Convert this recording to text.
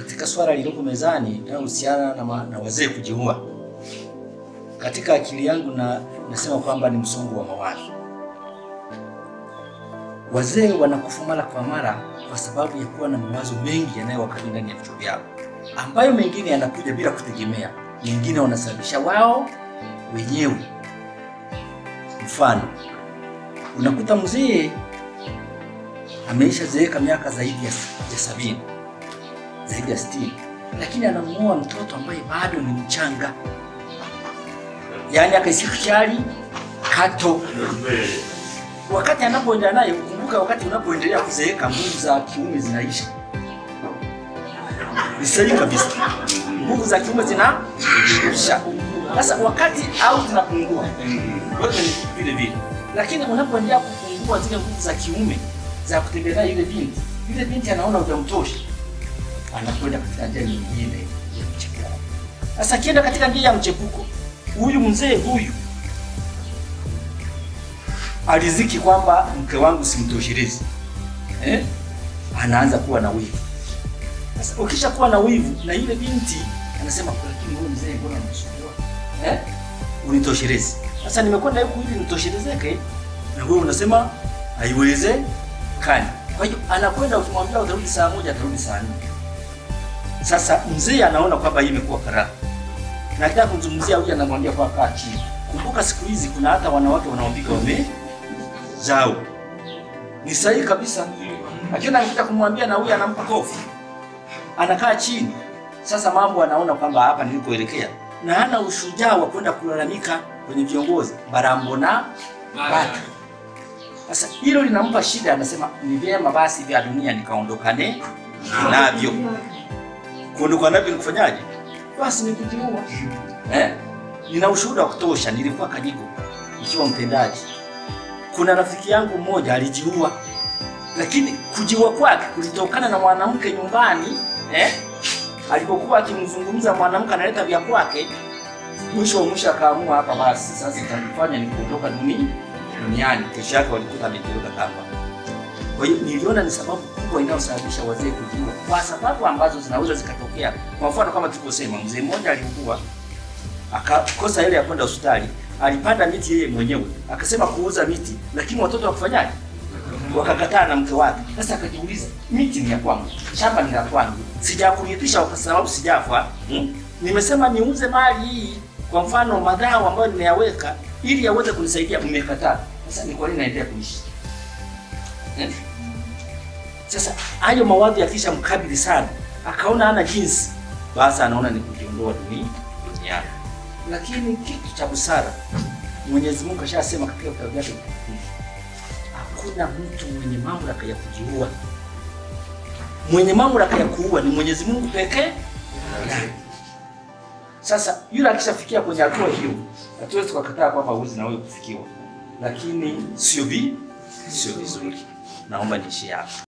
katika swala lililopo mezani linalohusiana na, ma- na wazee kujiua, katika akili yangu na nasema kwamba ni msongo wa mawazo. Wazee wanakufa mara kwa mara kwa sababu ya kuwa na mawazo mengi yanayowakabili ndani ya vichwa vyao, ambayo mengine yanakuja bila kutegemea, mengine wanasababisha wao wenyewe. Mfano, unakuta mzee ameisha zeeka miaka zaidi ya, ya sabini zaidi ya sitini, lakini anamuoa mtoto ambaye bado ni mchanga, yaani akaisikichali kato. Wakati anapoendelea naye, kumbuka, wakati unapoendelea kuzeeka nguvu za kiume zinaisha. Ni sahihi kabisa, nguvu za kiume zinaisha. Sasa wakati au zinapungua, wote ni vile vile, lakini unapoendelea kupungua zile nguvu za kiume za kutembelea yule binti, yule binti anaona hujamtosha anakwenda katika njia nyingine ya mchepuko. Sasa akienda katika njia ya mchepuko, huyu mzee huyu aliziki kwamba mke wangu simtoshelezi, eh? anaanza kuwa na wivu. Sasa ukisha kuwa na wivu na yule binti anasema, lakini huyu mzee mbona anasumbua eh? unitoshelezi. Sasa nimekwenda huku ili nitoshelezeke, na wewe unasema haiwezekani. Kwa hiyo anakwenda, ukimwambia utarudi saa moja, atarudi saa nne. Sasa mzee anaona kwamba hii imekuwa karaha. Nataka kumzungumzia huyu, anamwambia kwa kaa chini. Kumbuka siku hizi kuna hata wanawake wanaopika wame zao. Ni sahihi kabisa. Akiona anataka kumwambia na huyu anampa kofi. Anakaa chini. Sasa mambo anaona kwamba hapa nilikoelekea na hana ushujaa wa kwenda kulalamika kwenye viongozi Barambo na Bata. Sasa hilo linampa shida, anasema ni vyema basi vya dunia nikaondokane navyo kuondoka navyo ni kufanyaje? Basi ni kujiua. Eh? Nina ushuhuda wa kutosha, nilikuwa Kanyigo ikiwa mtendaji. Kuna rafiki yangu mmoja alijiua, lakini kujiua kwake kulitokana na mwanamke nyumbani eh? Alipokuwa akimzungumza mwanamke analeta vya kwake, mwisho wa mwisho akaamua hapa, basi sasa itakufanya ni kuondoka duni duniani. Kesho yake walikuta amejiweka kamba. Kwa hiyo niliona ni sababu kubwa inayosababisha wazee kujiua, kwa sababu ambazo zinaweza zikatokea. Kwa mfano kama tulivyosema, mzee mmoja aliugua akakosa ile ya kwenda hospitali, alipanda miti yeye mwenyewe, akasema kuuza miti, lakini watoto wakufanyaje? Wakakataa na mke wake. Sasa akajiuliza, miti ni ya kwangu, shamba ni la kwangu, sijakurithisha kwa sababu sijafa hmm? Nimesema niuze mali hii, kwa mfano madhao ambayo nimeyaweka ili yaweze kunisaidia, mmekataa. Sasa ni kwa nini naendelea kuishi? Eh? Sasa hayo mawazo yakisha mkabili sana, akaona hana jinsi, basi anaona ni kujiondoa duni duniani. Lakini kitu cha busara, Mwenyezi Mungu ashasema katika vitabu vyake vitakatifu, hakuna mtu mwenye mamlaka ya kujiua. Mwenye mamlaka ya kuua ni Mwenyezi Mungu pekee yake. Sasa yule akishafikia kwenye hatua hiyo, hatuwezi tukakataa kwamba huwezi na wewe kufikiwa, lakini sio vi sio vizuri. Naomba niishie hapa.